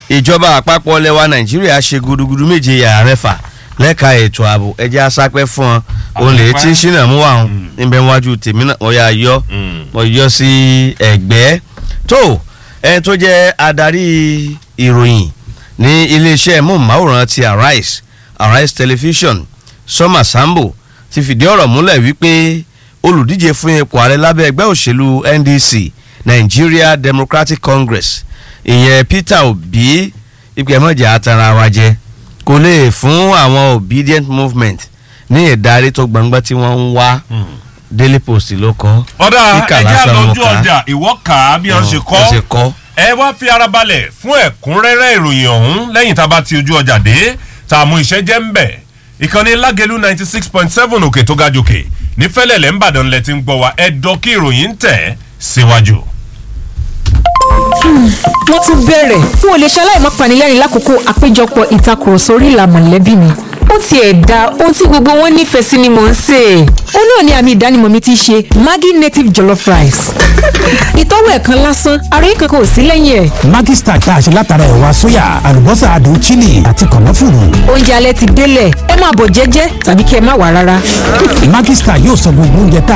ìjọba àpapọ̀ lẹwa nàìjíríà ṣe gudugudu méje yàrá mẹ́fà lẹ́ka ètò ààbò ẹjẹ́ asápẹ́ fún ọ òun lè tí ṣínà mú wa hàn níbẹ̀ wájú tèmi náà wọ́n yà yọ wọ́n yọ sí ẹ̀gbẹ́ tó ẹni tó jẹ́ adarí ìròyìn ní iléeṣẹ́ móhùnmáwòrán ti arise arise television sọ́mà sambo ti fìdí ọ̀rọ̀ múlẹ̀ wípé olùdíje fún ipò ààrẹ lábẹ́ ẹgbẹ́ òṣèlú ndc nigeria democratic congress ìyẹn peter obi ìgbẹ́mọ̀jà àtàrà wa jẹ kò lè fún àwọn obedient movement ní ìdarí tó gbangba tí wọ́n ń wá daily post ló kọ́ ọ̀dà kíkà ẹ̀jẹ̀ lásán àlọ́jú mo kà á. ọjà ìwọ́ kà á bí wọ́n ṣe Ó ṣe kọ́ kọ́ ẹ wá fi ara balẹ̀ fún ẹ̀kúnrẹ́rẹ́ ìròyìn ọ̀hún lẹ́yìn tá a bá ti ojú ọjà dé tá a mú iṣẹ́ jẹ́ ń bẹ̀ ìkànnì lágẹ̀lú ninety six point seven òkè tó ga jòkè ní fẹ́lẹ̀lẹ̀ ńbàdàn lẹ ti ń gbọ́ wa ẹ̀dọ́ kí ìròyìn ń tẹ̀ síwájú. wọ́n tún bẹ̀rẹ̀ n ò lè ṣaláì má panilẹ́rìn lákòókò àpéjọpọ̀ ìtakùrọ̀sọ orí ìlà mọ̀lẹ́bí mi ó tiẹ̀ da ohun tí gbogbo wọn nífẹ̀ẹ́ sí ni mò ń sè é ó náà ni àmì ìdánimọ̀ mi ti ṣe maggi native jollof rice ìtọ́wò ẹ̀ kan lásán àròyé kankan ò sí lẹ́yìn ẹ̀ Maggi Star tá a ṣe látara ẹ̀wà sóyà àlùbọ́sà adùn chili àti kànáfùrù. oúnjẹ alẹ́ ti délẹ̀ ẹ máa bọ̀ jẹ́jẹ́ tàbí kí ẹ má wà rárá Maggi Star yóò sọ gbogbo oúnjẹ tá